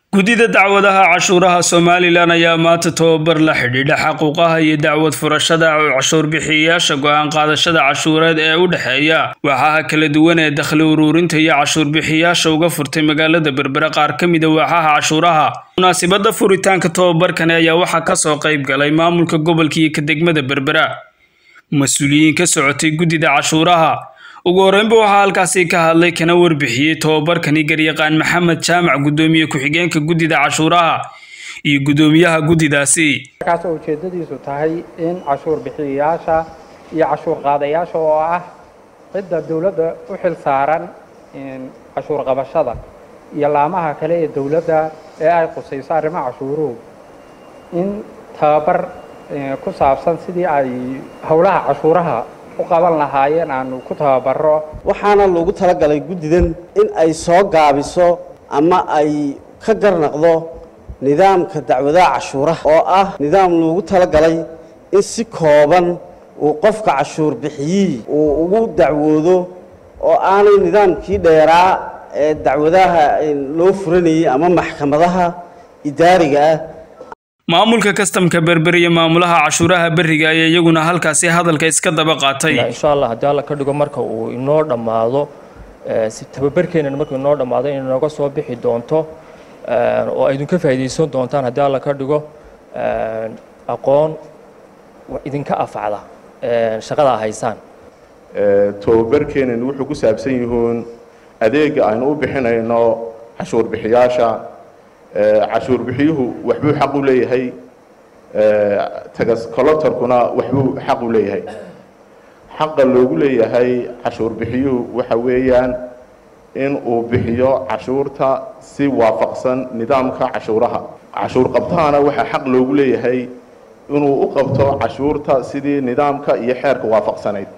guddida dacwadaha cashuuraha somalilan ayaa maanta tobabar la xidhiidha xaquuqaha iyo dacwad furashada cashuur bixiyayaasha go-aan qaadashada cashuureed ee u dhexeeya waaxaha kala duwan ee dakhli uruurinta iyo cashuur bixiyayaasha uga furtay magaalada berbere qaar ka mida waaxaha cashuuraha munaasibada furitaanka tobabarkani ayaa waxaa kasoo qayb galay maamulka gobolka iyo ka degmada berbera mas-uuliyiin ka socotay guddida cashuuraha ugu horreynba waxaa halkaasi ka hadlay kana warbixiyey tobabarkani garyaqaan maxamed jaamac guddoomiye ku-xigeenka guddida cashuuraha iyo guddoomiyaha guddidaasi markaas oo ujeeddadiisu tahay in cashuur bixiyayaasha iyo cashuur qaadayaasha oo ah cidda dowladda u xil saaran cashuur qabashada iyo laamaha kale ee dowladda ee ay qusayso arrimaha cashuuruhu in tababar ku saabsan sidii ay howlaha cashuuraha u qaban lahaayeen aanu ku tababaro waxaana loogu talagalay guddidan in ay soo gaabiso ama ay ka garnaqdo nidaamka dacwadaha cashuuraha oo ah nidaam loogu talagalay in si kooban uu qofka cashuur bixiyii uu ugu dacwoodo oo aanay nidaamkii dheeraa ee dacwadaha loo furanayay ama maxkamadaha idaariga ah maamulka kastamka berber iyo maamulaha cashuuraha beriga ayaa iyaguna halkaasi hadalka iska daba qaatay insha allah haddii alla ka dhigo marka uu inoo dhammaado si tababarkeenan markuu inoo dhammaado inay nooga soo bixi doonto oo ay idinka faa'iidaysan doontaan haddii alla ka dhigo aqoon idinka afacda shaqada haysaan tababarkeenan wuxuu ku saabsan yihiin adeega aynu u bixinayno cashuur bixiyaasha cashuur bixiyuhu waxbuu xaq u leeyahay tagas collectorkuna waxbuu xaq u leeyahay xaqa loogu leeyahay cashuur bixiyuhu waxa weeyaan in uu bixiyo cashuurta si waafaqsan nidaamka cashuuraha cashuur qabtahana waxaa xaq loogu leeyahay inuu u qabto cashuurta sidii nidaamka iyo xeerka waafaqsanayd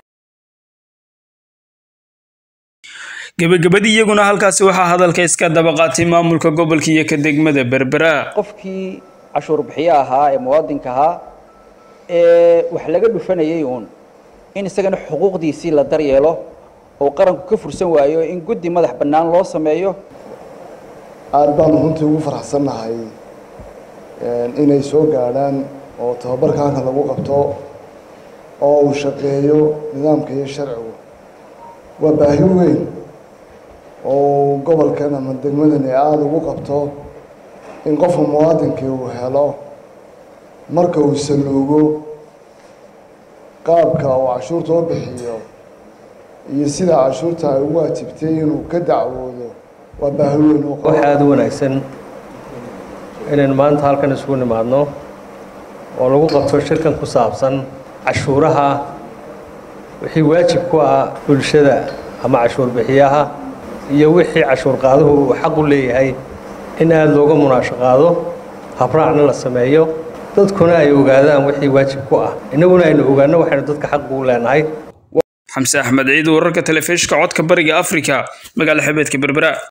gebagabadii iyaguna halkaasi waxaa hadalka iska daba qaatay maamulka gobolka iyo ka degmada berbera qofkii cashuur bixiye ahaa ee muwaadinka ahaa ee wax laga dhufanayay uun in isagana xuquuqdiisii la daryeelo oo qaranku ka fursan waayo in guddi madax bannaan loo sameeyo aada baanu runtii ugu faraxsannahay inay soo gaadhaan oo tababarkaanka lagu qabto oo uu shaqeeyo nidaamka iyo sharcigu waa baahi weyn oo gobolkan ama degmadani aada ugu qabto in qofka muwaadinkii uu helo marka uu saluugo qaabka uu cashuurta u bixiyo iyo sida cashuurta ay ugu waajibtay inuu ka dacwoodo waa baahi weyn wax aada u wanaagsan inaynu maanta halkan isugu nimaadno oo lagu qabto shirkan ku saabsan cashuuraha wixii waajib ku ah bulshada ama cashuur bixiyaha iyo wixii cashuur qaaduhu uu xaq u leeyahay in aada looga munaashaqaado habraacna la sameeyo dadkuna ay ogaadaan wixii waajib ku ah innaguna aynu ogaano waxaynu dadka xaq ugu leenahay xamse axmed ciid wararka telefishinka codka bariga afrika magaala xebeedka berbera